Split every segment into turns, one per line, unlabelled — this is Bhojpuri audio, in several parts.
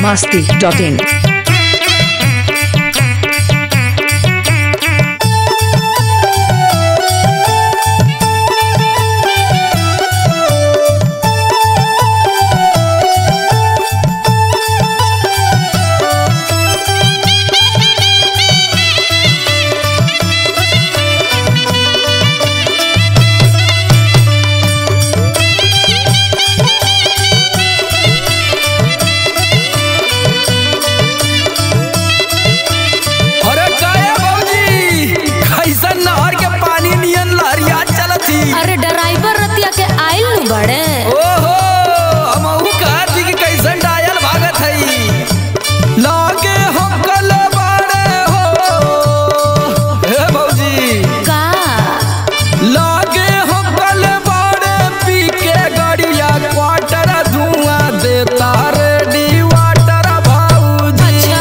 masti.in.
अरे काया बाबूजी कैसन नहर के पानी नियन लहरिया चलत ही
अरे ड्राइवर रतिया के आइल नु बड़े
ओहो हमहू कहत ही कि कैसन डायल भागत हई लागे हम कल बाड़े हो हे बाबूजी
का
लागे हम कल बाड़े पी के गड़िया क्वार्टर धुआं देता रेडी वाटर बाबूजी
अच्छा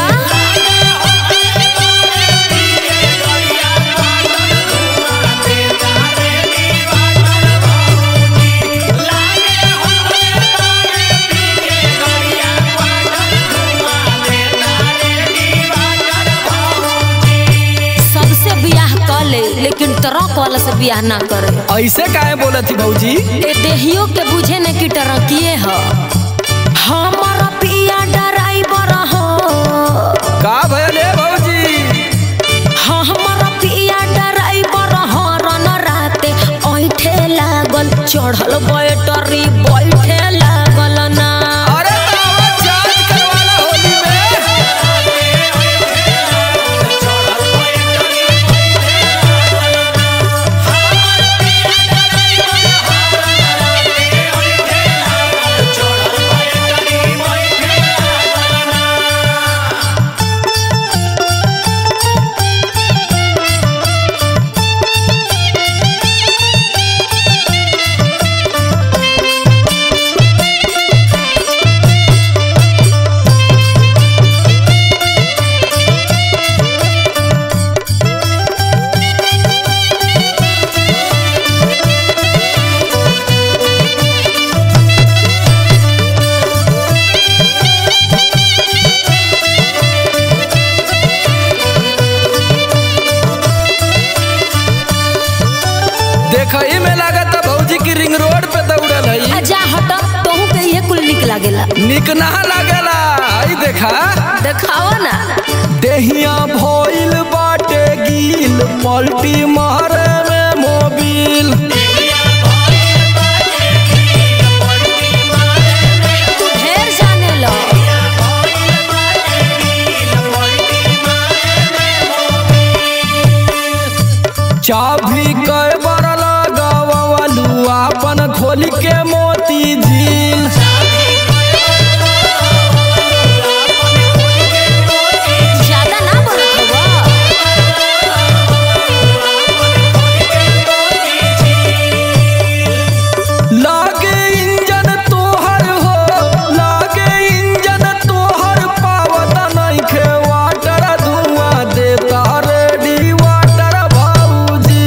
सबसे बियाह कर ले लेकिन ट्रक वाला से बियाह ना करे
ऐसे काहे बोलत ही बाबूजी
ए देहियो के बुझे ने की टरकिए ह हमर पिया ड्राइवर हो
का भले बाबूजी
हमर पिया ड्राइवर हो रन राते ऐठे लागल चढ़ल बैटरी बैठे लागल ना
अरे तावा चार्ज करवाला होली में देखई में लागत भौजी की रिंग रोड पे दौड़ल हई
आ जा हट तोहू के ये कुल निक लागेला
निक ना लागेला आई देखा
देखावा ना
देहिया भइल बाटे गील पलटी मारे में मोबिल
तू ढेर जाने लो
चाभी कई बार लगावलू अपन खोल के मोती झील
ज्यादा ना बोलत हवा
लागे इंजन तोहर हो लागे इंजन तोहर पावत नइखे वाटर धुआं देता रेडी वाटर भाऊजी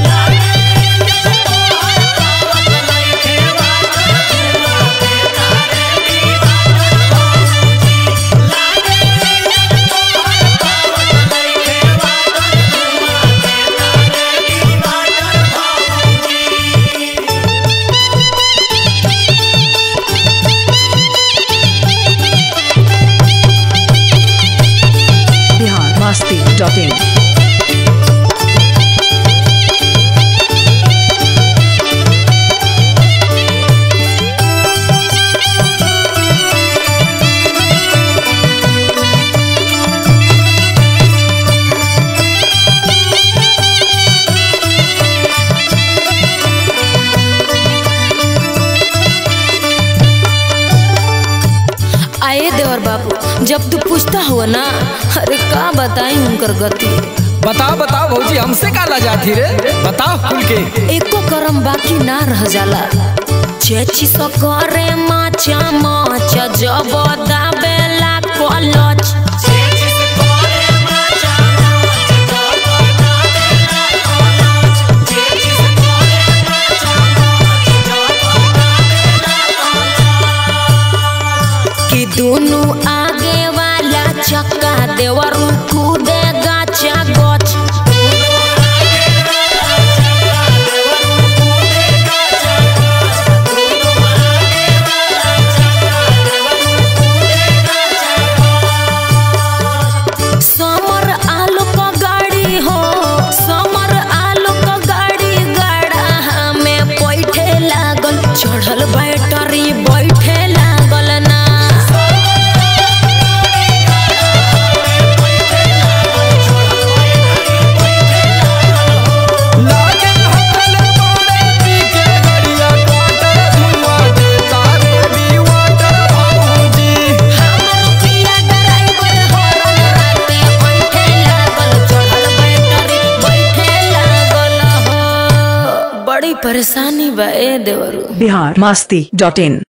Bihar masti.in.
आए देवर बाबू जब तू पूछता हुआ ना अरे का बताई उनकर गति
बताओ बताओ भौजी हमसे का जाती रे बताओ खुल के
एको करम बाकी ना रह जाला चेची सो करे माचा माच जब दाबेला कलच दोनों आगे बड़ी परेशानी बा ए देवरू
बिहार मस्ती डॉट इन